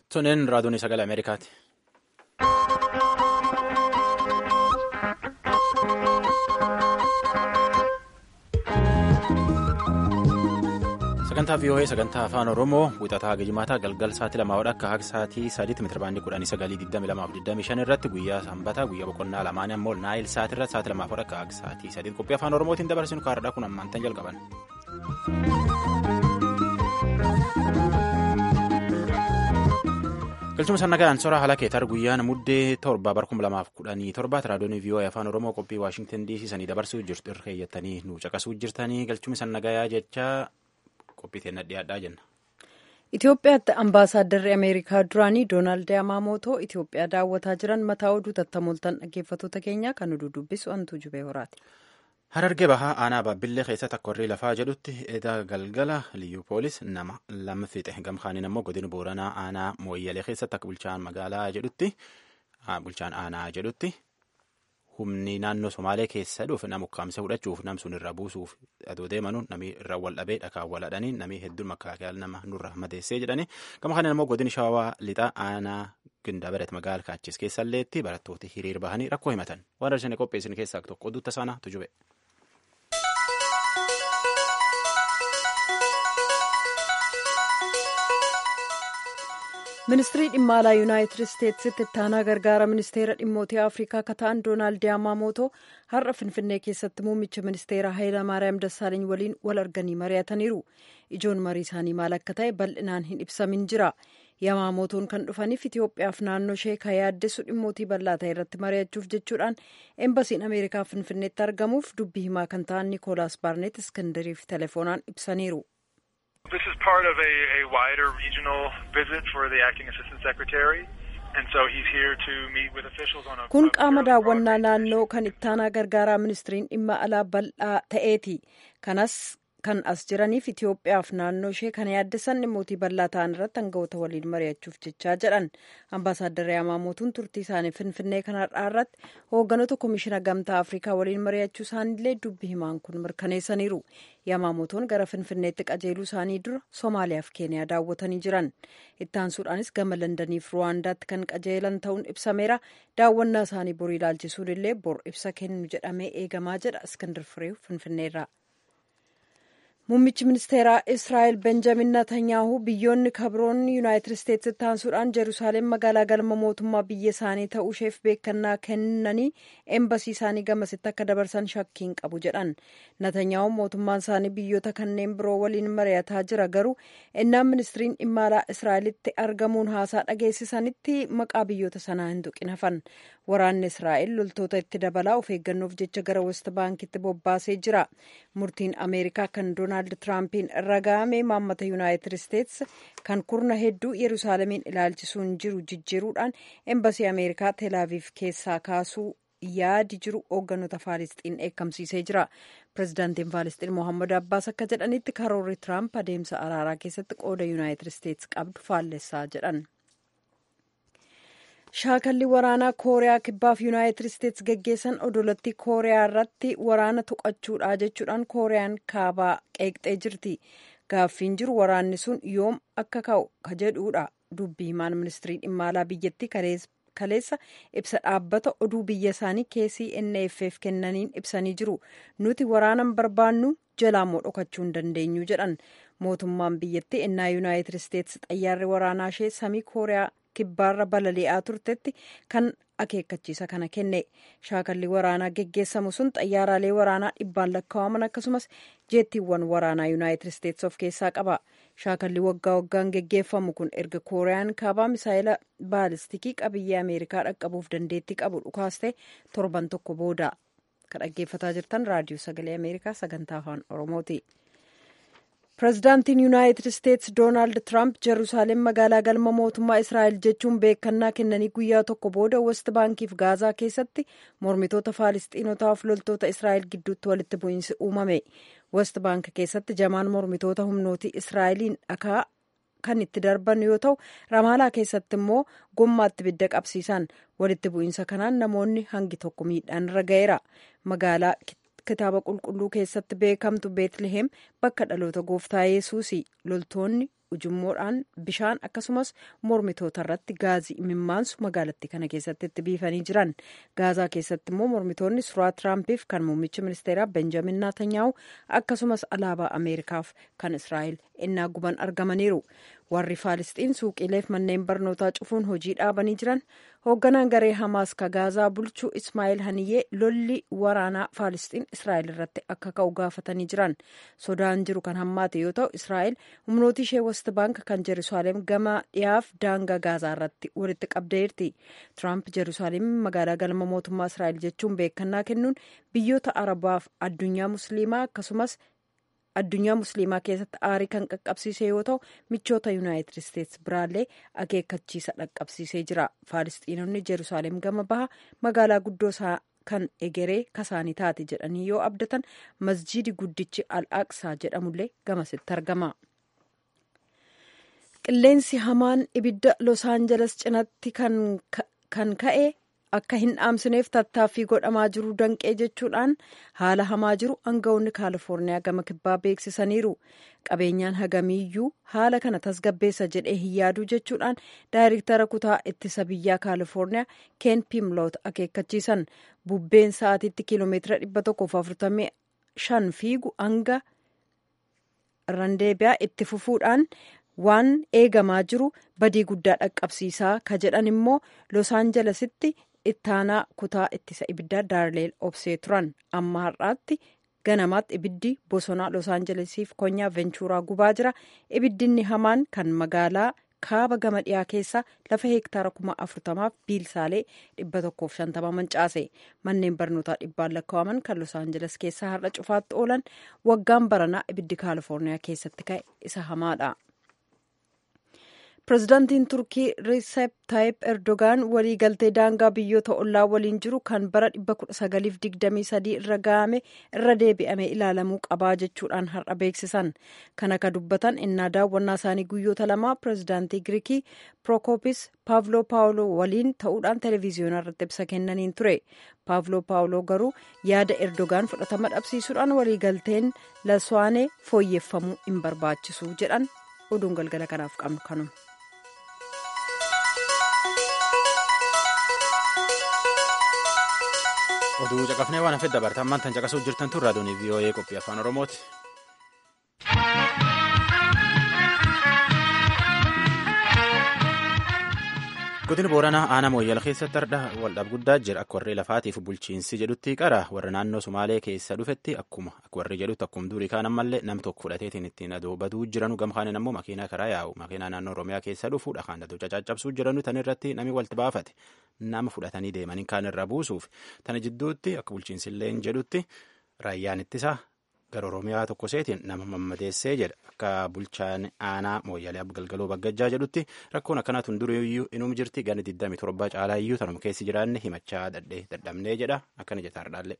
Tonneen raadiyoon sagalee Ameerikaati. Sagantaa VOA sagantaa afaan Oromoo wixataa gijimaataa galgal sa'aatii lamaa akka haga sa'aatii sadiitti meetirabaandii kudhanii sagalii digdami lamaaf digdami shan irratti guyyaa sanbataa guyyaa boqonnaa lamaan ammoo naayil sa'aatii irratti sa'aatii lamaaf akka haga sa'aatii sadiitti qophii afaan Oromootiin dabarsinu kaardhaa kun ammaantan jalqaban. galchuma sannagaan soraa haala keetar guyyaan muddee torba bara kuma lamaaf kudhanii torbaatti raadiyoon VOA afaan oromoo qophii waashingtan DC sanii dabarsuu jirtu irra keeyyattanii nu caqasuu jirtanii galchuma sannagayaa jecha qophii teenna dhiyaadhaa jenna. Itoophiyaatti ambaasaadarri Ameerikaa duraanii Doonaald Yamaamootoo Itoophiyaa daawwataa jiran mataa oduu tattamooltan dhaggeeffattoota keenyaa kan oduu dubbisu Antuu Jubee Horaati. Harargee bahaa aanaa baabbillee keessatti akka warri lafaa jedhutti edaa galgala liyyuu poolis nama lama fixe gamkaaniin ammoo godina booranaa aanaa mooyyalee keessatti akka bulchaan magaalaa jedhutti bulchaan aanaa jedhutti humni naannoo somaalee keessa dhufe nama ukkaamsee fudhachuuf nam sun irra buusuuf adoo deemanu namni irra wal dhabee dhakaan wal hadhanii namni hedduun makkaakeel nama nurra madeessee jedhani gamkaaniin ammoo godina shawaa lixaa aanaa gindabaret magaala kaachis keessalleetti barattooti hiriir bahanii rakkoo himatan waan darsanii qopheessin keessaa tokko oduutta saanaa tujube. ministirii dhimma alaa yuunaayitid isteetsitti ittaanaa gargaara ministeera dhimmootii afrikaa akka ta'an doonaald yaamaamootoo har'a finfinnee keessatti muummicha ministeera haayila maariyaam dassaaliny waliin wal arganii mari'ataniiru ijoon marii isaanii maal akka ta'e bal'inaan hin ibsamin jira yaamaamotoon kan dhufaniif itiyoophiyaaf naannoo ishee kan yaaddessu dhimmootii bal'aa ta'e irratti mari'achuuf jechuudhaan eembasiin ameerikaa finfinneetti argamuuf dubbii himaa kan ta'an niikoolaas baarneet iskandariif telefoonaan ibsaniiru. This is part of a, a wider regional visit for the acting assistant secretary. And so he's here to meet with officials on a Kun qaama daawwannaa naannoo kan ittaanaa gargaaraa ministiriin dhimma alaa bal'aa ta'eeti. Kanas kan as jiraniif Itoophiyaaf naannoo ishee kan yaaddesan dhimmootii bal'aa ta'an irratti hangawoota waliin mari'achuuf jechaa jedhan. Ambaasaaddarri Yamaamotuun turtii isaanii Finfinnee kanarraa irratti hoogganoota Komishina Gamtaa Afrikaa waliin mari'achuu isaaniillee dubbi himaan kun mirkaneessaniiru. Yamaamotoon gara Finfinneetti qajeeluu isaanii dura Somaaliyaaf Keeniyaa daawwatanii jiran. Ittaansuudhaanis gama Londaniif Ruwaandaatti kan qajeelan ta'uun ibsameera. Daawwannaa isaanii bor ilaalchisuun illee bor ibsa kennu jedhamee eegamaa jedha Iskandar Fireew Finfinneerraa. Muummichi ministeeraa Israa'el Benjamin Netanyaahu biyyoonni kabroon Yuunaayitid Isteetsi taansuudhaan Jeruusaalem magaalaa galma mootummaa biyya isaanii ta'uu isheef beekannaa kennanii eembasii isaanii gamasitti akka dabarsan shakkiin qabu jedhan. Netanyaahu mootummaan isaanii biyyoota kanneen biroo waliin mari'ataa jira garuu ennaan ministiriin dhimma alaa Israa'elitti argamuun haasaa dhageessisanitti maqaa biyyoota sanaa hin tuqin hafan. Waraanni Israa'el loltoota itti dabalaa of eeggannoof jecha gara West Baankitti bobbaasee jira. Murtiin Ameerikaa kan Doonaald Tiraampiin raga'ame maammata Yuunaayitid Isteets kan kurna hedduu Yerusaalemiin ilaalchisuun jiru jijjiiruudhaan embasii Ameerikaa Teelaaviif keessaa kaasuu yaadi jiru hoogganoota Faalisxiin eekamsiisee jira. Pireezidaantiin Faalisxiin Mohaammed Abbaas akka jedhanitti karoorri Tiraamp adeemsa araaraa keessatti qooda Yuunaayitid Isteets qabdu faallessaa jedhan. Shaakalli waraanaa Kooriyaa Kibbaaf Yuunaayitid Isteets geggeessan odolattii Kooriyaa irratti waraana tuqachuudha jechuudhaan Kooriyaan kaabaa qeeqxee jirti. Gaaffiin jiru waraanni sun yoom akka ka'u ka jedhuudha. Dubbii himaan ministirii dhimma alaa biyyattii kaleessa ibsa dhaabbata oduu biyya isaanii KCNFF kennaniin ibsanii jiru. Nuti waraanan barbaannu jalaamoo dhokachuu hin dandeenyu jedhan. Mootummaan biyyattii ennaa Yuunaayitid Isteets xayyaarri waraanaa ishee samii Kooriyaa kibbaarra balali'aa turtetti kan akeekkachiisa kana kenne shaakalli waraanaa geggeessamu sun xayyaaraalee waraanaa dhibbaan lakkaa'aman akkasumas jeettiiwwan waraanaa yuunaayitid isteets of keessaa qaba shaakalli waggaa waggaan geggeeffamu kun erga kooriyaan kaabaa misaayila baalistikii qabiyyee ameerikaa dhaqqabuuf dandeettii qabu dhukaaste torban tokko booda kan dhaggeeffataa jirtan raadiyoo sagalee ameerikaa sagantaa afaan oromooti. Pireezidaantiin Yuunaayitid Isteets Doonaald Tiraamp Jeruusaalem magaalaa galma mootummaa Israa'el jechuun beekannaa kennanii guyyaa tokko booda West Baankiif Gaazaa keessatti mormitoota Faalisxiinotaaf loltoota Israa'el gidduutti walitti bu'iinsi uumame. West Baank keessatti jamaan mormitoota humnootii Israa'eliin dhakaa kan itti darban yoo ta'u, Ramaalaa keessatti immoo gommaatti ibidda qabsiisan. Walitti bu'iinsa kanaan namoonni hangi tokko miidhaan irra ga'eera. Magaalaa kitaaba qulqulluu keessatti beekamtu beetliheem bakka dhaloota gooftaa yesuusi loltoonni ujummoodhaan bishaan akkasumas mormitoota irratti gaazii imimmaansu magaalattii kana keessatti itti biifanii jiran gaazaa keessatti immoo mormitoonni suuraa tiraampiif kan muummicha ministeeraa benjamin naatanyaahu akkasumas alaabaa ameerikaaf kan israa'el innaa guban argamaniiru warri faalisxiin suuqiileef manneen barnootaa cufuun hojii dhaabanii jiran hoogganaan garee hamaas ka gaazaa bulchuu ismaa'eel haniyyee lolli waraanaa faalisxiin israa'el irratti akka ka'u gaafatanii jiran sodaan jiru kan hammaate yoo ta'u israa'el humnooti ishee west baank kan jerusaaleem gama dhiyaaf daangaa gaazaa irratti walitti qabdeerti tiraamp jerusaaleem magaalaa galma mootummaa israa'el jechuun beekannaa kennuun biyyoota arabaaf addunyaa musliimaa akkasumas addunyaa musliimaa keessatti aarii kan qaqqabsiise yoo ta'u michoota yuunaayitid isteetsi biraallee akeekkachiisa dhaqqabsiisee jira faalisxiinonni jerusaaleem gama baha magaalaa guddoo isaa kan egeree kasaanii taate jedhanii yoo abdatan masjiidi guddichi al aqsaa jedhamullee gamasitti argama. qilleensi hamaan ibidda los aanjeles cinatti kan ka'e akka hin dhaamsineef tattaaffii godhamaa jiru danqee jechuudhaan haala hamaa jiru aangawoonni kaalifoorniyaa gama kibbaa beeksisaniiru qabeenyaan hagamiiyyuu haala kana tasgabbeessa jedhee hin yaadu jechuudhaan daayirektara kutaa ittisa biyyaa kaalifoorniyaa ken pimloot akeekkachiisan bubbeen sa'aatiitti kiiloomeetira 145 fiigu hanga randeebiyaa itti fufuudhaan waan eegamaa jiru badii guddaa dhaqqabsiisaa ka jedhan immoo los aanjelesitti ittaanaa kutaa ittisa ibiddaa daarleel obsee turan amma har'aatti ganamaatti ibiddi bosonaa los aanjelesiif konyaa venchuuraa gubaa jira ibiddinni hamaan kan magaalaa kaaba gama dhiyaa keessaa lafa heektaara kuma afurtamaaf biilsaalee dhibba tokkoof shantama mancaase manneen barnootaa dhibbaan lakkaa'aman kan los aanjeles keessaa har'a cufaatti oolan waggaan baranaa ibiddi kaalifoorniyaa keessatti ka'e isa hamaadha. pirezidaantiin turkii riisep taayip erdogaan waliigaltee daangaa biyyoota ollaa waliin jiru kan bara 1923 irra ga'ame irra deebi'ame ilaalamuu qabaa jechuudhaan har'a beeksisan kan akka dubbatan innaa daawwannaa isaanii guyyoota lamaa pirezidaantii giriikii prokoopis paavloo paawuloo waliin ta'uudhaan televiziyoonaa irratti ibsa kennaniin ture paavloo paawuloo garuu yaada erdogaan fudhatama dhabsiisuudhaan waliigalteen laswaanee fooyyeffamuu hin barbaachisu jedhan oduun galgala kanaaf qabnu kanuma. oduu caqafnee waan hafee dabartan ammaan tan caqasuuf jirtan tun raadiyoon vii'oo'ee qophii afaan oromooti. godina booranaa aanaa mooyyala keessatti hardha waldhab guddaa jira akka warri lafaatiif bulchiinsi jedhutti qara warra naannoo sumaalee keessa dhufetti akkuma akka warri jedhutti akkuma durii kaan ammallee nam tokko fudhateetiin ittiin adoobaduu jiranu gamkaanin ammoo makiinaa karaa yaa'u makiinaa naannoo oromiyaa keessa dhufu dhakaan aduu cacaccabsuu jiranu tan irratti nami walti baafate nama fudhatanii deemanii kaan irra buusuuf tana jidduutti akka bulchiinsillee jedhutti raayyaan ittisaa gara oromiyaa tokko seetiin nama mammadeessee jedha akka bulchaan aanaa mooyyalee galgaloo baggajjaa jedhutti rakkoon akkanaatu duriyyuu inum jirti gana 27 caalaa iyyuu tanuma keessi jiraanne himachaa dadhee dadhabnee jedha akkana jetaardhaallee.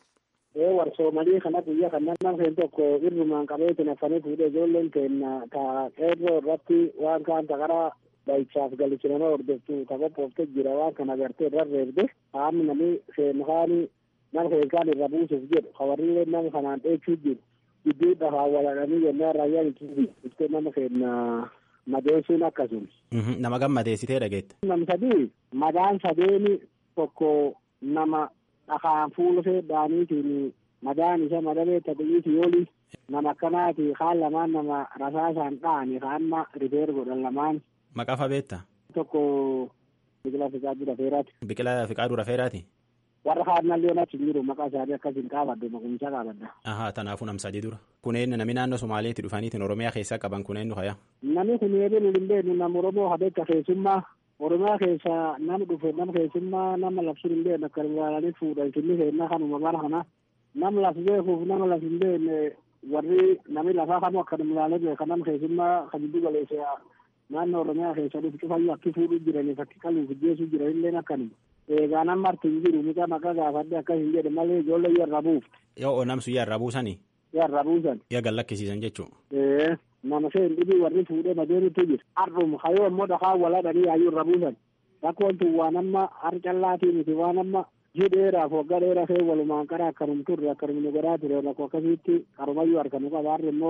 ee warsoomalii kana guyyaa kan nama keen tokko irrumaan qabeetin affanii fuudhee ijoolleen keenna ta qeerroo irratti waan kaan taqaraa dhayichaaf galichinama hordoftu ta qophoofte jira waan kana agartee irra reebde haamni nami seenkaanii nama keenkaan irra buusuuf jedhu hawarriilee nama kanaan dheechuu jiru gidduu dhafaa waladhanii jennaan raayyaan itti nama keenya madeessuun akkasuma. Nama gammadeessitee dhageette. Nam sadii madaan sadeeni tokko nama dhakaan fuulusee dhaaniitiin madaan isa madalee tabi'iiti yooli nama akkanaati kaan lamaan nama rasaasaan dha'ani kaanma rifeer godhan lamaan. Maqaa fa beekta? Tokko biqilaa fiqaaduu rafeeraati. Biqilaa fiqaaduu rafeeraati? warra kaannallee achi jiru maqaa isaanii akkasiin qaabadde maqumsa qaabadda. Ahaa tanaafuu nam sadii dura. Kuneen nami naannoo Somaaleetti dhufaniitiin Oromiyaa keessaa qaban kuneen nu haya. Nami kunneen nu hin beeknu nama Oromoo habeekka keessummaa Oromiyaa keessa nama dhufe nama keessummaa nama labsuun hin beekne akka ilaalanii fuudhan kinni keennaa kanuma bara kana nama laf beekuuf nama laf hin beekne warri nami lafaa kanu akka ilaalee beeka nama keessummaa kan giddu galeessa naannoo Oromiyaa keessa dhufu cufayyuu akki fuudhuu jiraniif akki qaluuf geessuu jiran illee akkanuma. eegaa nama artiin jiru miqa maqaa gaafadde akkas hin jedhe malee ijoollee yarra buuf. Yoo namsu yarra buusanii. Yarra buusan. Yaa gallakkisiisan jechuu. Ee nama seen dhibii warri fuudhee madeenitu jira. Har'um hayoo immoo dhakaa waladhanii yaayyuu irra buusan. Rakkoon tun waan amma har callaatii miti waan amma ji dheeraaf waggaa dheeraa fee walumaan qara akkanum turre akkanum nu godhaa ture rakkoo akkasitti qarumayyuu harkanu qaba harri immoo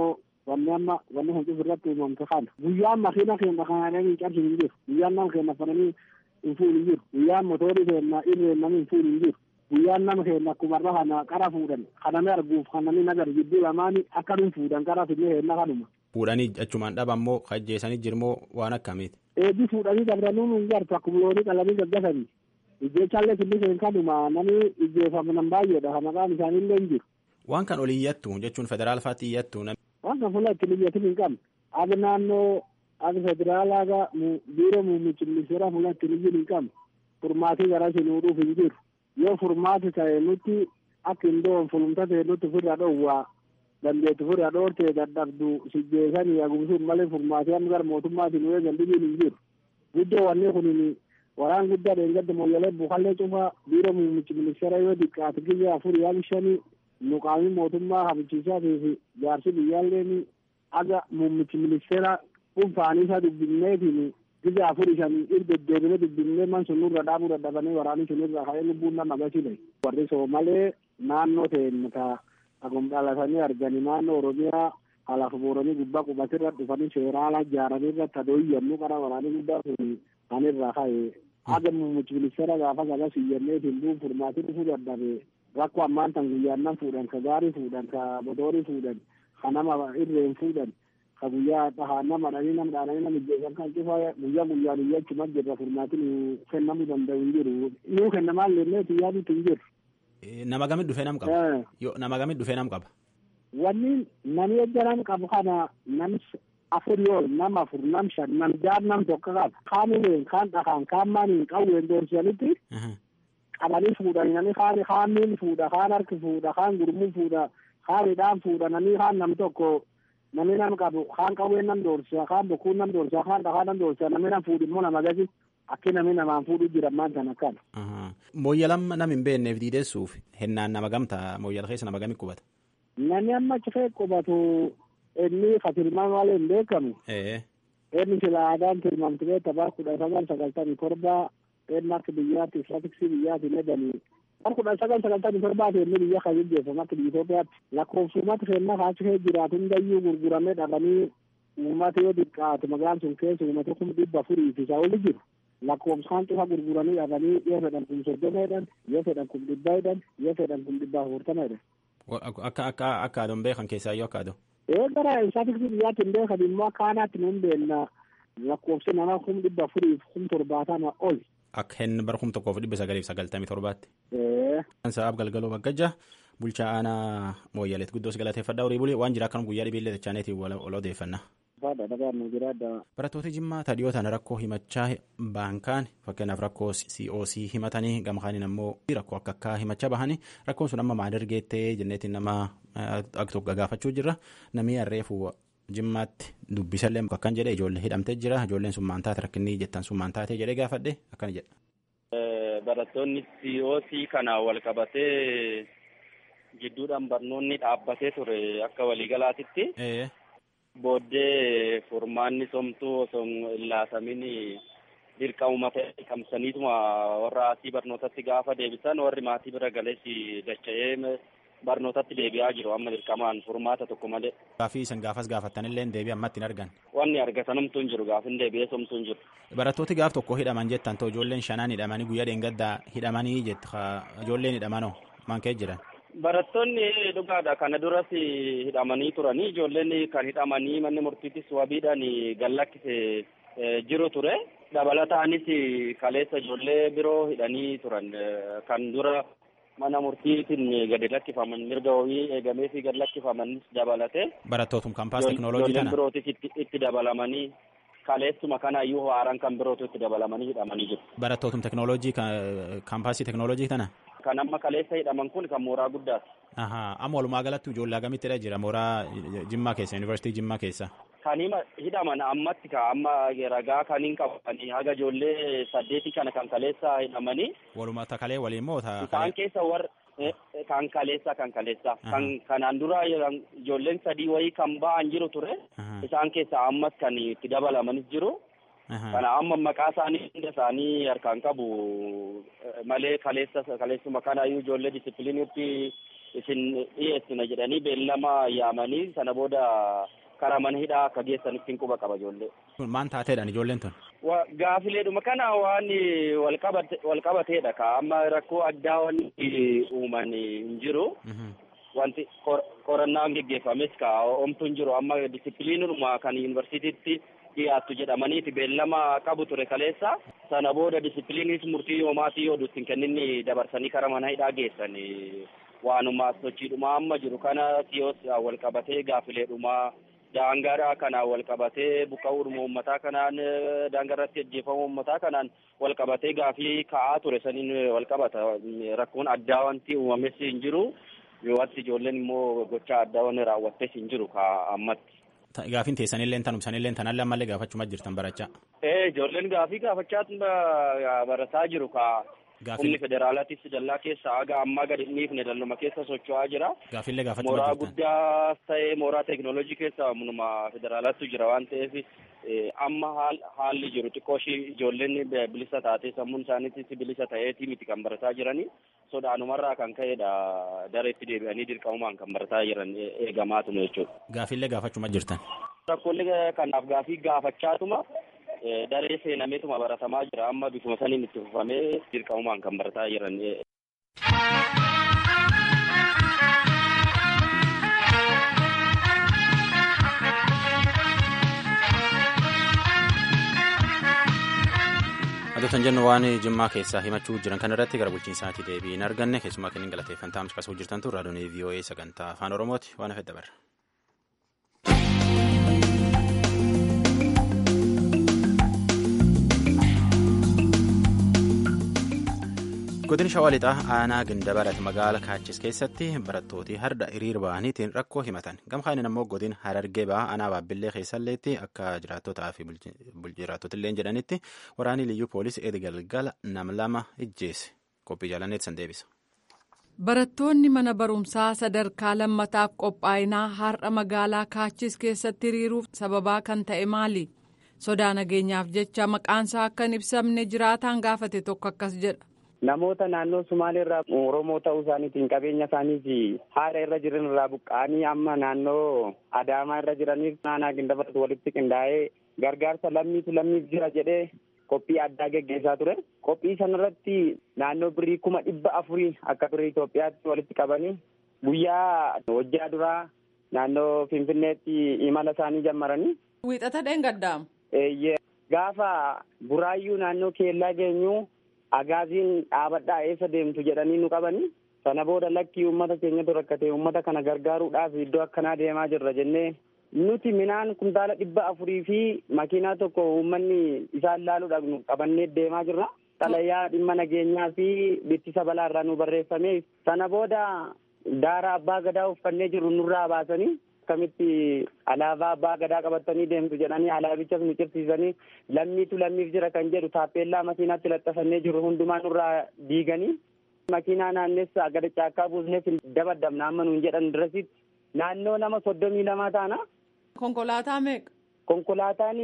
wanni amma wanni kun irratti uumamte kana guyyaan makiina keenya kanaan hin cabsin hin jiru guyyaan nama keenya fananii hin fuun hin jiru guyyaan motorii keenya irreen namni hin fuun hin jiru guyyaan nama keenya akkumarra kana qara fuudhan kaname arguuf kanami nagar jidduu lamaani akka nun fuudhan qara finne keenya kanuma. Fuudhanii achumaan dhaba immoo ajjeesanii jirmoo waan akkamiiti. Eebbi fuudhanii dabranuu nun gartu akkuma loonii qalanii gaggasanii. Ijjeechallee finni keenya kanuma namni ijjeefaman baay'eedha maqaan isaaniillee hin jiru. Waan kan olii iyyattu jechuun federaal faatti iyyattu. Waan kan fuula ittiin iyyatin hin qabne. Aga naannoo aga federaalaa aga biiroo muummichi ministeeraa fuula ittiin iyyin hin qabne. Furmaatii gara sinuudhuuf hin jiru. Yoo furmaati ta'e nuti akka hin doon fulumta ta'e nuti ofirraa dhoowwaa dandeettu ofirraa dhoortee dadhabdu sijjeessanii agumsuun malee furmaatii amma gara mootummaatiin yoo eegan dhibiin hin jiru. Guddoo wanni kunin waraan guddaa dheengadda moyyalee bukallee cufa biiroo muummichi ministeera yoo diqqaate giyya afur yaali shanii muqaamii mootummaa habichiisaatii fi jaarsi biyyaalleen aga muummichi ministeera dhuunfaanii isaa dubbinneetiin giyya afur shanii irgeddeebine dubbinee man sun nurra dhaabuu dadhabanii waraanii sun irra ka'ee lubbuun nama gasile warri soo malee naannoo ta'een ka agum dhalatanii arganii naannoo oromiyaa alaaf booranii gubbaa qubatirra dhufanii seeraala ijaaranii irratti adooyyannuu qara waraanii guddaa sun kan irraa ka'e aga muummichi ministeera gaafa gagas iyyanneetiin duun furmaatii dhufuu dadhabe rakkoo ammaan tan guyyaannan fuudhan ka gaarii fuudhan ka motorii fuudhan ka nama irreen fuudhan ka guyyaa dhahaa nama dhanii nama dhaanii nama ijjeessan kan cufa guyyaa guyyaan iyyachuma jirra furmaatiin kennamuu danda'u hin jiru nuu kennamaa illee yaadutu hin jiru. Nama gamit dhufee nam qaba. Nama gamit dhufee nam qaba. Wanni namni ejjaran qabu kana nam afur yoo nam afur nam shan nam jaar nam tokko qaba. Kaanileen kaan dhahaan kaan maaniin qawween doorsanitti. qabanii fuudhanii namni kaan kaan miil fuudha kaan harki fuudha kaan gurmuu fuudha kaan hidhaan fuudha namni kaan nam tokko namni nam qabu kaan qawween nam doorsa kaan bokkuun nam doorsa kaan dhahaa nam doorsa namni nam fuudhu immoo nama gasi akki namni namaan fuudhu jira maan tan akkana. Mooyyalam nam hin beekneef diideessuuf hennaan nama gamta mooyyala keessa nama gami qubata. Namni amma achi keessa qubatu inni fatilmaan malee hin beekamu. Inni sila aadaan tilmaamtu beekta bara kudha sagal sagaltamii torbaa inni akka biyyaatti istiraatiksii biyyaatti ledanii bara kudha sagal sagaltamii torbaati inni biyya kan jijjeeffamu akka biyya Itoophiyaatti lakkoofsumatti kennaa kaachi kee jiraatu hundayyuu gurguramee dhabanii uummata yoo xiqqaate magaalaan sun keessa uummata kuma dhibba afurii fi isaa oli jiru lakkoofsaan cufa gurguranii dhabanii yoo fedhan kun soddoma jedhan yoo fedhan kun dhibba jedhan yoo fedhan kun dhibba afurtama jedhan. Akka akka akka adoon beekan keessaa yoo akka adoo. Ee gara istiraatiksii biyyaatti hin beekan immoo akka aanaatti nuun beenna lakkoofsi namaa kuma dhibba afurii fi kuma torbaatama oli. Akka hin bara kuma tokkoof dhibba sagaliif sagaltamii torbaatti. Sa'aaf galgaloo baggajja bulchaa aanaa mooyyaleet guddoos galateeffadhaa horii bulee waan jira akkanum guyyaa dhibiillee tachaaneetiin wal odeeffannaa. Barattoota Jimmaa tadhiyootaan rakkoo himachaa baankaan fakkeenyaaf rakkoo COC himatanii gamkaaniin ammoo rakkoo akka akkaa himachaa bahanii rakkoon sun amma maal ergeettee jenneetiin nama akka tokko gaafachuu jirra namni harreefu jimmaatti dubbisallee akkan jedhe ijoollee hidhamtee jira ijoolleen sun maantaate rakkinni jettan sun maantaate jedhee gaafadhe akkana jedha. Barattoonni COC kana wal qabatee gidduudhaan barnoonni dhaabbatee ture akka waliigalaatitti. Booddee furmaanni somtuu osoo hin laatamin dirqamuma ta'e kamsaniituma warra asii barnootatti gaafa deebisan warri maatii bira galees dacha'ee barnootatti deebi'aa jiru amma dirqamaan furmaata tokko malee. Gaafii isin gaafas gaafattanillee deebii ammatti hin argan. Wanni argatanumtuu hin jiru gaafin deebi'ee somtuu hin jiru. Barattooti gaaf tokko hidhaman jettan ta'u ijoolleen shanaan hidhamanii guyyaa dheengaddaa hidhamanii jetta ijoolleen hidhamanoo maan kee jiran. Barattoonni dhugaadha kana duras hidhamanii turanii ijoolleen kan hidhamanii manni murtiittis wabiidhaan gallakkise jiru ture. Dabalataanis kaleessa ijoollee biroo hidhanii turan kan dura mana murtiitiin gadi lakkifaman mirga wabii eegamee fi gad lakkifamanis dabalate. Barattootum kaampaas teknooloojii kana. birootis itti dabalamanii kaleessuma kana iyyuu haaraan kan birootu itti dabalamanii hidhamanii jiru. Barattootum teknooloojii kaampaasii teknooloojii kana. Kan amma kaleessa hidhaman kun kan mooraa guddaati. Amma walumaa galatti ijoollee agamittidha jira mooraa Jimmaa keessa yuunivarsiitii Jimmaa keessa. Kan hidhaman ammatti ka amma ragaa kan hin qabanii haga ijoollee saddeetii kana kan kaleessa hidhamanii. Walumaa takalee waliin moo taa. Isaan keessa warra kan kaleessa kan kaleessa kan kanaan dura ijoolleen sadii wayii kan ba'an jiru ture. Isaan keessa ammas kan itti dabalamanis jiru. Kana amma maqaa isaanii hunda isaanii harkaan qabu malee kaleessa kaleessuma kana iyyuu ijoollee disipiliiniitti isin dhiyeessina jedhanii beellama yaamanii sana booda karaa mana hidhaa akka geessanitti hin quba qaba ijoollee. Maan taateedhaan ijoolleen tun? Gaafileedhuma kana waan wal qabateedha ka amma rakkoo addaa wanti uuman hin jiru. Wanti qorannaan geggeeffames ka omtu hin jiru amma disipiliinuma kan yuunivarsiitiitti dhiyaattu jedhamaniiti beellama qabu ture kaleessa sana booda disipiliinis murtii yoomaatii yoo dutti hin kenninni dabarsanii karaa mana hidhaa geessan waanuma sochiidhuma amma jiru kana siyoos wal qabatee gaafileedhuma daangaadha kanaan wal qabatee buqqa'uudhuma uummataa kanaan daangaa irratti ajjeefamuu uummataa kanaan wal qabatee gaafii ka'aa ture saniin wal qabata rakkoon addaa wanti uumames hin jiru wanti ijoolleen immoo gochaa addaa wanni raawwattes hin jiru ka ammatti. Gaafiin teessanillee tanum sanillee tanallee ammallee gaafachuma jirtan barachaa. Ee ijoolleen gaafii gaafachaa barataa jiru ka humni federaalaatis dallaa keessa haga ammaa gadi hin dhiifne dalluma keessa socho'aa jira. Gaafillee gaafachuma Mooraa jirtan. guddaa ta'ee mooraa teekinooloojii keessa munuma federaalaatu jira waan ta'eef amma haalli jiru xiqqoo ishii ijoolleen bilisa taatee sammuun isaaniitis bilisa ta'eetii miti kan barataa jiranii sodaanumarraa kan ka'edha dareetti deebi'anii dirqamumaan kan barataa jiran eegamaatuma jechuudha. Gaafillee gaafachuma jirtan. Rakkoolee kanaaf gaafii gaafachaatuma daree seenameetuma baratamaa jira amma bifuma saniin itti fufamee dirqamumaan kan barataa jiran. Adoota jennu waan jimmaa keessaa himachuu jiran kan irratti gara bulchiinsaatti deebii hin arganne keessumaa kennin galateeffannaa caqasuu jirtan tun raadiyoon VOA sagantaa afaan Oromooti waan hafedha barra. Godin Shawaa Lixaa aanaa Gindabarat magaala Kaachis keessatti barattooti harda hiriir ba'aniitiin rakkoo himatan. Gamkaanin ammoo godin Harargee ba'aa aanaa Baabbillee keessalleetti akka jiraattotaa fi jiraattotillee jedhanitti waraanni liyyuu poolisii Eedi Galgala nam lama ijjeesse. Qophii jaalanneetti san deebisa. Barattoonni mana barumsaa sadarkaa lammataaf qophaa'inaa har'a magaalaa Kaachis keessatti hiriiruuf sababaa kan ta'e maali? Sodaa nageenyaaf jecha maqaansaa akka hin ibsamne jiraataan gaafate tokko akkas jedha. namoota naannoo Sumaalee irraa Oromoo ta'uu isaaniitiin qabeenya isaanii fi haala irra jiran irraa buqqa'anii amma naannoo Adaamaa irra jiraniif naannaa Gindabaratu walitti qindaa'ee gargaarsa lammiitu lammiif jira jedhee qophii addaa geggeessaa ture. Qophii sanarratti naannoo birrii kuma dhibba afurii akka birrii Itoophiyaatti walitti qabanii guyyaa hojjaa duraa naannoo Finfinneetti imala isaanii jammaranii. Wiixata dheengaddaam. Eeyyee gaafa buraayyuu naannoo keellaa geenyuu agaaziin dhaabadhaa eessa deemtu jedhanii nu qabanii sana booda lakkii uummata keenyatu rakkate uummata kana gargaaruudhaaf iddoo akkanaa deemaa jirra jennee nuti minaan kuntaala dhibba afurii fi makiinaa tokko uummanni isaan laaluudhaaf nu qabannee deemaa jirra. Xalayaa dhimma nageenyaa fi bittisa balaarraa nu barreeffame sana booda daara abbaa gadaa uffannee jirru nurraa baasanii akkamitti alaabaa abbaa gadaa qabatanii deemtu jedhanii alaabichas nu cirsiisanii lammiitu lammiif jira kan jedhu taappeellaa makiinaatti laxxafannee jiru hundumaa nurraa diiganii makiinaa naannessa gada caakkaa buusneef dabaddabna amma nuun jedhan dirasitti naannoo nama soddomii lamaa taana. Konkolaataa meeqa? Konkolaataan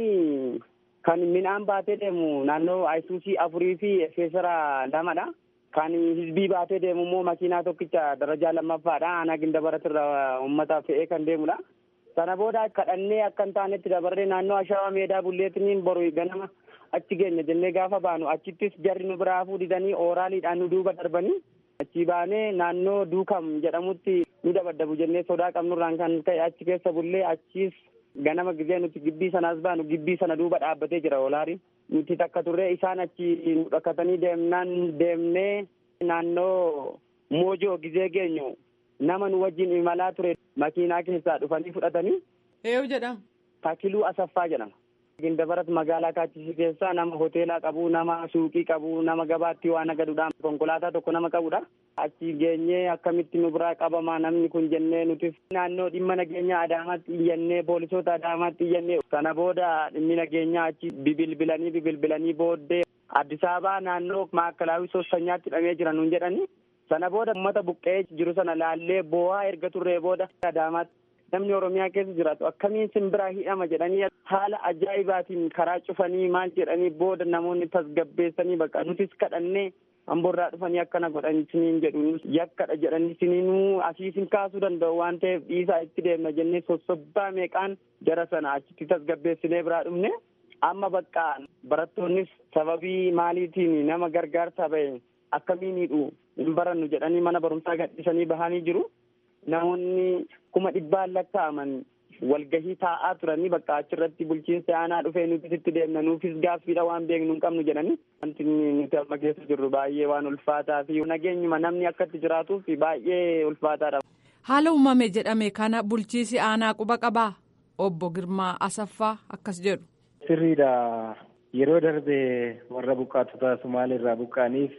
kan midhaan baatee deemu naannoo ayisuusii afurii fi feesara lamadha. Kan hizbii baatee deemu immoo makiinaa tokkicha darajaa lammaffaadha. Aanaa gindabaratti uummata fe'ee kan deemudha. Sana booda kadhannee akka hin taanetti dabarree naannoo ashawaa meedaa bulleetiniin boru ganama achi geenya jennee gaafa baanu achittis jarri nu biraa fuudhanii ooraaliidhaan nu duuba darbanii achi baanee naannoo duukam jedhamutti nu dabaddabu jennee sodaa qabnurraan kan ka'e achi keessa bullee achiis ganama gizee nuti gibbii sanaas baanu gibbii sana duuba dhaabbatee jira oolaari nuti takka turree isaan achi nu dhakkatanii deemnaan deemnee naannoo moojoo gizee geenyu nama nu wajjin imalaa ture makiinaa keessaa dhufanii fudhatanii. Eeyu jedhama. Taakiluu Asaffaa jedhama. Gindabarat magaalaa Kaachisii keessaa nama hoteelaa qabu, nama suuqii qabu, nama gabaatti waan agaduudhaan konkolaataa tokko nama qabudha. Achi geenyee akkamitti nu biraa qabamaa namni kun jennee nuti naannoo dhimma nageenyaa Adaamaatti iyyannee poolisoota Adaamaatti iyyannee sana booda dhimmi nageenyaa achi bibilbilanii bibilbilanii booddee Addis Ababaa naannoo maakalaawii soostanyaatti hidhamee jira nuun jedhanii sana booda uummata buqqee jiru sana laallee boo'aa erga turree booda Adaamaatti namni Oromiyaa keessa jiraatu akkamiin simbiraa hidhama jedhanii haala ajaa'ibaatiin karaa cufanii maal jedhanii booda namoonni tasgabbeessanii bakka nutis kadhannee amboorraa dhufanii akkana godhan isiniin jedhu yakkadha jedhanii isiniinuu asii isin kaasuu danda'u waan ta'eef dhiisaa itti deemna jennee sossobbaa meeqaan jara sana achitti tasgabbeessinee biraa dhufne amma bakka barattoonnis sababii maaliitiin nama gargaarsaa ba'e akkamiinidhu hin barannu jedhanii mana barumsaa gadhiisanii bahanii jiru namoonni kuma dhibbaan lakkaa'aman walgahii taa'aa turanii bakka achirratti bulchiinsa aanaa dhufee nutis itti deemna nuufis gaaffiidha waan beeknu hin qabnu jedhanii wanti nuti amma keessa jirru baay'ee waan ulfaataa fi nageenyuma namni akkatti jiraatuuf baay'ee ulfaataadha. Haala uumame jedhame kana bulchiisi aanaa quba qabaa obbo Girmaa Asaffaa akkas jedhu. Sirriidha yeroo darbe warra buqqaatota Sumaalirraa buqqaaniif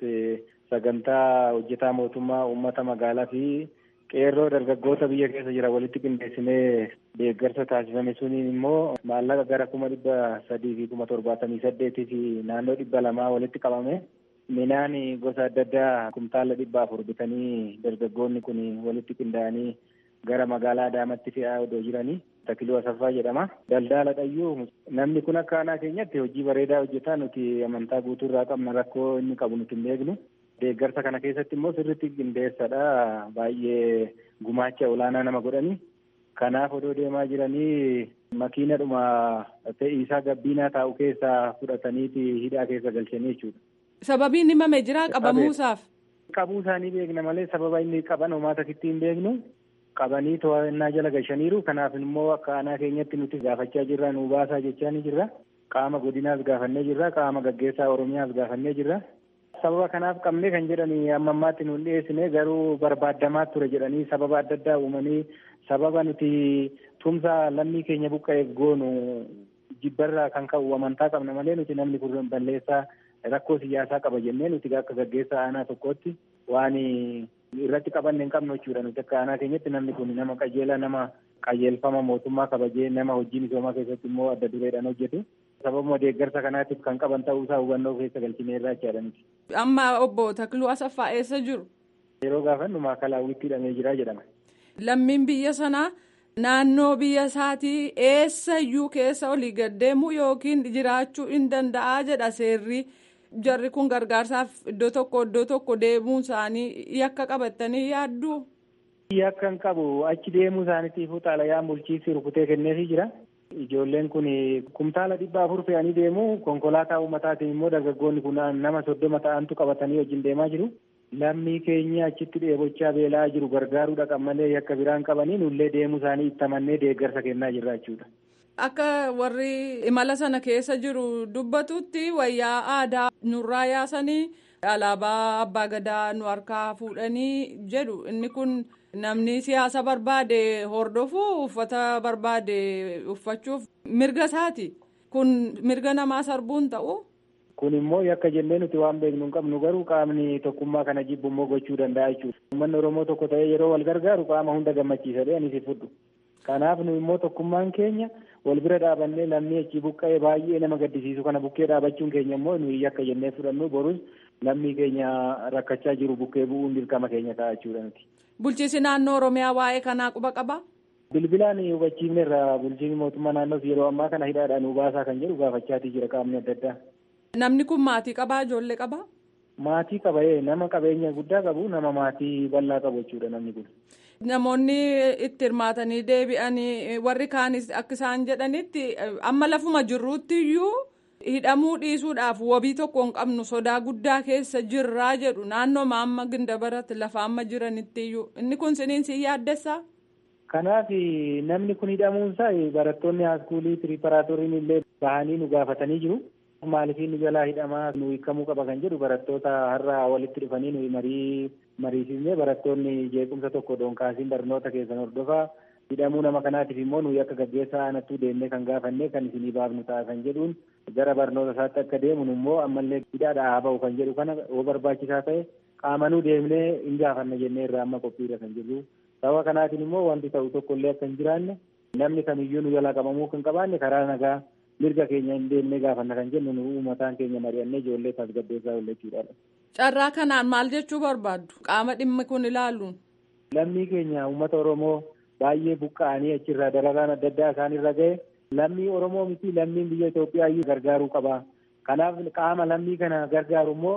sagantaa hojjetaa mootummaa uummata magaalaa fi qeerroo dargaggoota biyya keessa jira walitti qindeessinee deeggarsa taasifame suniin immoo maallaqa gara kuma dhibba sadii fi kuma torbaatamii saddeetii fi naannoo dhibba lamaa walitti qabame midhaan gosa adda addaa kumtaala dhibba afur bitanii dargaggoonni kun walitti qindaa'anii gara magaalaa Adaamaatti fe'aa odoo jiranii Takiluu Asaffaa jedhama. Daldala dhayyuu namni kun akka aanaa keenyatti hojii bareedaa hojjetaa nuti amantaa guutuu irraa qabna rakkoo inni qabu nuti hin beeknu. deeggarsa kana keessatti immoo sirriitti qindeessadha baay'ee gumaacha olaanaa nama godhani kanaaf odoo deemaa jiranii makiinadhuma fe'iisaa gabbiinaa taa'u keessaa fudhataniiti hidhaa keessa galchanii jechuudha. Sababiin himame jira qabamuusaaf. Qabuu isaanii beekna malee sababa inni qaban homaa takkitti hin beeknu qabanii to'annaa jala galchaniiru kanaaf immoo akka aanaa keenyatti nuti gaafachaa jirra nu baasaa jechaa ni jirra qaama godinaas gaafannee jirra qaama gaggeessaa oromiyaas gaafannee jirra. sababa kanaaf qabne kan jedhanii amma ammaatti nuun dhiyeessine garuu barbaadamaa ture jedhanii sababa adda addaa uumanii sababa nuti tumsa lammii keenya buqqa'eef goonu jibbarraa kan ka'u amantaa qabna malee nuti namni kun balleessaa rakkoo siyaasaa qaba jennee nuti akka gaggeessaa aanaa tokkotti waan irratti qabanne hin qabnu jechuudha nuti akka aanaa keenyatti namni kun nama qajeelaa nama qajeelfama mootummaa kabajee nama hojii misoomaa keessatti immoo adda dureedhaan hojjetu. sababuma deeggarsa kanaatiif kan qaban ta'uusaa hubannoo keessa galchinee irraa jechaadha nuti. Amma obbo Takluu Asaffaa eessa jiru? Yeroo gaafannu maakalaawwitti hidhamee jira jedhama. Lammiin biyya sanaa naannoo biyya isaatii eessayyuu keessa olii gaddeemuu yookiin jiraachuu hin danda'a jedha seerri. Jarri kun gargaarsaaf iddoo tokko iddoo tokko deemuun isaanii yakka qabatanii yaadduu? Yakka hin qabu achi deemuu isaaniitiifuu xalayaan bulchiinsi rukutee kenneefii jira. Ijoolleen kun kumtaala dhibba afur fe'anii deemu konkolaataa uummataatiin immoo dargaggoonni kun nama soddoma ta'antu qabatanii wajjin deemaa jiru. Lammii keenya achitti dheebochaa beelaa jiru gargaaruu dhaqan malee yakka biraan qabanii nullee deemuu isaanii itti amannee deeggarsa kennaa jirra jechuudha. Akka warri imala sana keessa jiru dubbatutti wayyaa aadaa nurraa yaasanii alaabaa abbaa gadaa nu harkaa fuudhanii jedhu inni kun. Namni siyaasa barbaade hordofuu uffata barbaade uffachuuf mirga isaati. Kun mirga namaa sarbuun ta'u. Kun immoo yakka jennee nuti waan beeknu hin qabnu garuu qaamni tokkummaa kana jibbu immoo gochuu danda'a jechuudha. Uummanni Oromoo tokko ta'ee yeroo wal gargaaru qaama hunda gammachiisa jedhee anis fudhu. Kanaaf nu immoo tokkummaan keenya wal bira dhaabannee lammii achi buqqa'ee baay'ee nama gaddisiisu kana bukkee dhaabachuun keenya immoo nuyi yakka jennee fudhannu borus lammii keenya rakkachaa jiru bukkee bu'uun dirqama keenya ta'a jechuudha nuti. Bulchiinsi naannoo Oromiyaa waa'ee kanaa quba qabaa? Bilbilaan hubachiifne irraa bulchiinsi mootummaa naannoos yeroo ammaa kana hidhaadhaan nu baasaa kan jedhu gaafachaatii jira qaamni adda addaa. Namni kun maatii qabaa ijoollee qabaa? Maatii qaba nama qabeenya guddaa qabu nama maatii bal'aa qabu jechuudha namni kun. Namoonni itti hirmaatanii deebi'anii warri kaanis akka isaan jedhanitti amma lafuma jirruutti iyyuu hidhamuu dhiisuudhaaf wabii tokko hin qabnu sodaa guddaa keessa jirraa jedhu naannoo amma gindabaratti lafa amma jiranitti iyyuu inni kun siniin si yaaddessaa? Kanaaf namni kun hidhamuunsaa barattoonni haaskuulii piriiparaatooriin illee bahanii nu gaafatanii jiru. Maaliif nu jalaa hidhamaa nu hiikamuu qaba kan jedhu barattoota har'a walitti dhufanii nu marii mariisisnee barattoonni jeequmsa tokko doonkaasiin barnoota keessan hordofaa hidhamuu nama kanaatiif immoo nuyi akka gaggeessaa aanattuu deemnee kan gaafannee kan isinii baafnu ta'a kan jedhuun gara barnoota isaatti akka deemu immoo ammallee hidhaadhaa haa ba'u kan jedhu kana yoo barbaachisaa ta'e qaamanuu deemnee hin gaafanna jennee irraa amma qophiirra kan jirru. Sababa kanaatiin immoo wanti ta'u tokkollee akka hin jiraanne namni kamiyyuu nu jalaa qabamuu kan qabaanne karaa nagaa mirga keenya hin deemnee gaafanna kan jennu nu uummataan keenya mari'annee ijoollee tasgabbeessaa oollachuudha. Carraa kanaan maal jechuu barbaaddu qaama dhimmi kun ilaaluun? Lammii keenya uummata Oromoo baay'ee buqqa'anii achirraa dararaan adda addaa isaan irra ga'e lammii Oromoo miti lammiin biyya Itoophiyaa iyyuu gargaaruu qaba. Kanaaf qaama lammii kana gargaaru immoo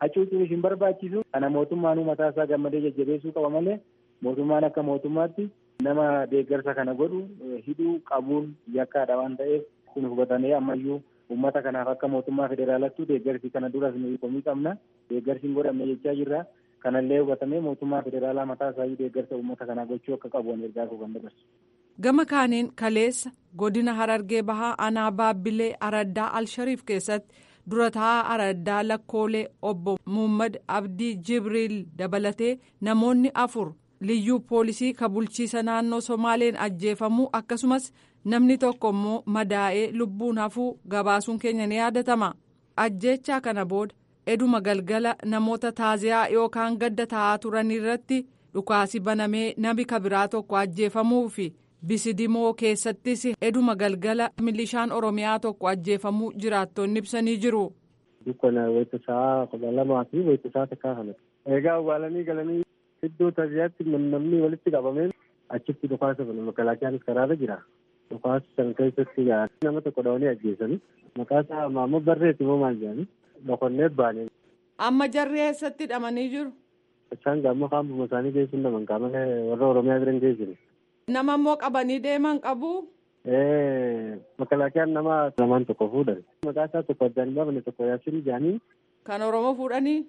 hacuucuun hin barbaachisu kana mootummaan mataa isaa gammadee jajjabeessuu qaba malee mootummaan akka mootummaatti nama deeggarsa kana godhu hidhuu qabuun yakkaadha waan ta'eef kun hubatamee ammayyuu uummata kanaaf akka mootummaa federaalattuu deeggarsi kana duras nuyi komii qabna deeggarsi hin godhamne jechaa jirra kanallee hubatamee mootummaa federaalaa mataa isaayyuu deeggarsa uummata kanaa gochuu akka qabu ergaa koo kan dabarsu. gama kaaniin kaleessa godina harargee bahaa aanaa baabbilee araddaa alshariif keessatti dura taa'aa araddaa lakkoolee obbo muhammad abdii jibriil dabalatee namoonni afur liyyuu poolisii ka bulchiisa naannoo somaaleen ajjeefamuu akkasumas namni tokko immoo madaa'ee lubbuun hafuu gabaasuun keenya ni yaadatama ajjeechaa kana booda eduma galgala namoota taaziyaa yookaan gadda taa'aa turan irratti dhukaasi banamee namni kabiraa tokko ajjeefamuu fi bisidimoo keessattis eduma galgala milishaan oromiyaa tokko ajjeefamuu jiraattonni ibsanii jiru. Dukkana wayita sa'a kudha lamaa fi wayita sa'a takkaa kana. Egaa awwaalanii galanii iddoo taaziyaatti namni walitti qabameen achitti dhukaasa bana makalaakiyaanis karaarra jira. Dhukaasa san keessatti nama tokko dhawanii ajjeesanii maqaa isaa maammoo barreessi moo maal jedhanii dhokonnee baane. Amma jarri eessatti hidhamanii jiru? Isaan gaamma kaambuma isaanii keessuun naman qaamana warra Oromiyaa biran geessine. Nama immoo qabanii deeman qabu. Makalaakiyaan nama lamaan tokko fuudhan. Maqaa isaa tokko addaan baafne tokko yaasiin jaanii. Kan Oromoo fuudhanii?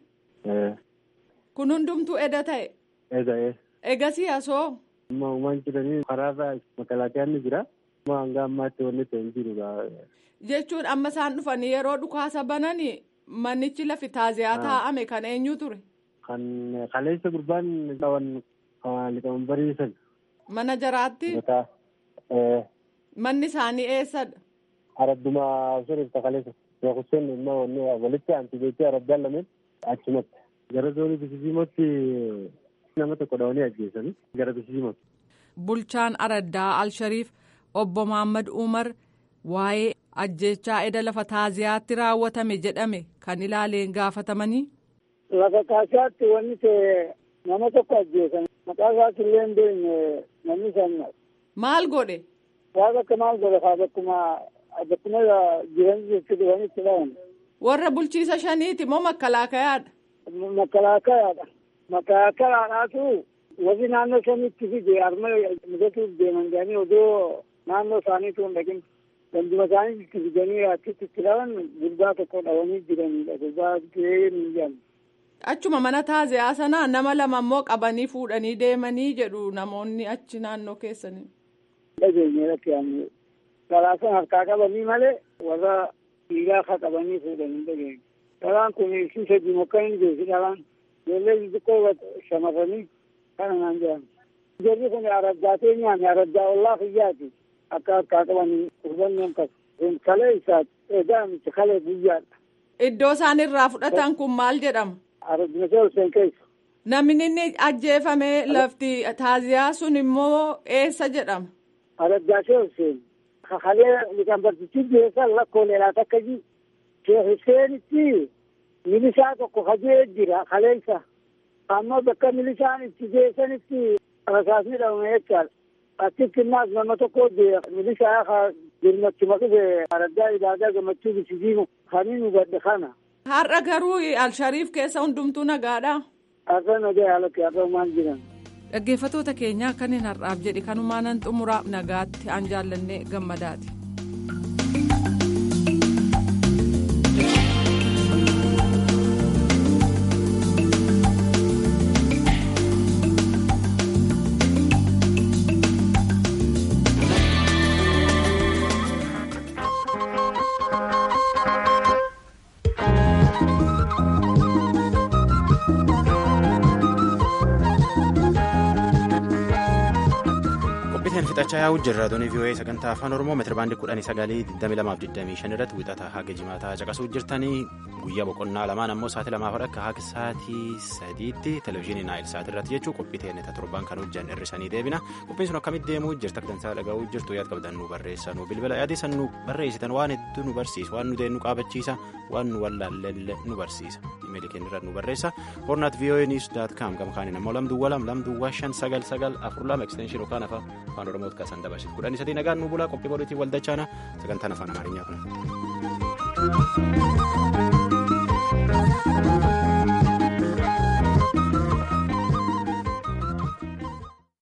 Kun hundumtuu eda ta'e? Eda ee. Egasii asoo? Amma uumaan jiranii karaarraa makalaakiyaan ni jira. Amma hanga ammaatti wanni ta'e hin jiru. Jechuun amma isaan dhufanii yeroo dhukaasa bananii manichi lafi taaziyaa taa'ame kan eenyu ture? Kan kaleessa gurbaan qaban liqaman bariisan. Mana jaraatti? Manni isaanii eessadha? Aradduma suniif kaleessa. Yookiin immoo wanni walitti aanti jechuun araddaan lameen achumatti. Gara zoonii Bisisiimotti nama tokko dhawanii ajjeesanii gara Bisisiimotti. Bulchaan araddaa Alshariif obbo Mahaammad Umar waa'ee ajjechaa eda lafa taaziyaatti raawwatame jedhame kan ilaaleen gaafatamanii. Lafa taaziyaatti wanni ta'e nama tokko ajjeesan maqaa isaas illee hin beekne namni san. Maal godhe? Waan akka maal godhe haa bakkuma bakkuma jiran jechuudha waan itti dhawan. Warra bulchiisa shaniiti moo makkalaakayaadha? Makkalaakayaadha. Makkalaakayaadhaatu warri naannoo shanitti fide arma mudatuuf deeman jedhanii odoo naannoo isaaniitu hin dhaqin. Ganduma isaanii itti fidanii achitti itti dhawan gurbaa tokko dhawanii jiranidha. Gurbaa gahee hin jedhamu. Achuma mana taaziyaa sanaa nama lama immoo qabanii fuudhanii deemanii jedhu namoonni achi naannoo keessanii. Dhageenye rakkoo karaa sana harkaa qabanii malee warra dhiigaa akka qabanii fuudhanii dhageenye. Dharaan kun ibsi sadii mokka hin beeksi dharaan. Ijoollee xixiqqoo shamarranii kana naan jedhamu. Jarri kun araddaatee nyaanne araddaa ollaa fiyyaati. Akka harkaa qabanii hubannoon qaba. Kun kalee isaati. Egaa miti kalee guyyaadha. Iddoo isaan irraa fudhatan kun maal jedhama? Araddimatee Hussein keessa. Namni inni ajjeefame lafti taaziyaa sun immoo eessa jedhama? Araddaatee Hussein. Kalee liqanbartichi geessan lakkooleedhaa takka ji. Sheekh Husseenitti milishaa tokko hajee jira kaleessa. Amma bakka milishaan itti geessanitti rasaasni dhabame jechaadha. Achitti innaas nama tokko jira milishaa ka jirmachuma dhufe araddaa ibaadaa gammachuu bisiisiimu kanii nu gadhe kana. Har'a garuu Alshariif keessa hundumtuu nagaadha. Har'a nagaa haalatti har'a maal jiran. Dhaggeeffattoota keenyaa kanneen har'aaf jedhe kanumaanan xumuraa nagaatti aan jaallannee gammadaati. fixachaa yaa'u jirra doonii vii'oo'ee sagantaa afaan oromoo meetira baandii kudhanii sagalii digdami lamaaf digdamii shan irratti wixata haga jimaataa caqasuu jirtanii guyyaa boqonnaa lamaan ammoo sa'aatii lamaaf akka haga sa'aatii sadiitti televezyiinii naayil sa'aatii irratti jechuu qophii teeneta torban kan hojjan hirrisanii deebina qophiin sun akkamitti deemuu jirta dansaa dhaga'uu jirtu yaad qabdan nu barreessa nu bilbila yaadessan nu barreessitan waan hedduu nu barsiisa waan nu deenu qaabachiisa waan nu wallaallee nu barsiisa imeelii keenya irra nu barreessa hornaat vii'oo'ee niiws daat kaam gama kaaniin ammoo lamduwwa lam lamduwwa shan sagal sagal afur lama ekstenshin yookaan afaan oromooti kaasan dabarsit kudhanii sadii nagaan nu bulaa qophii boriitiin waldachaana sagantaan afaan amaarinyaa kun.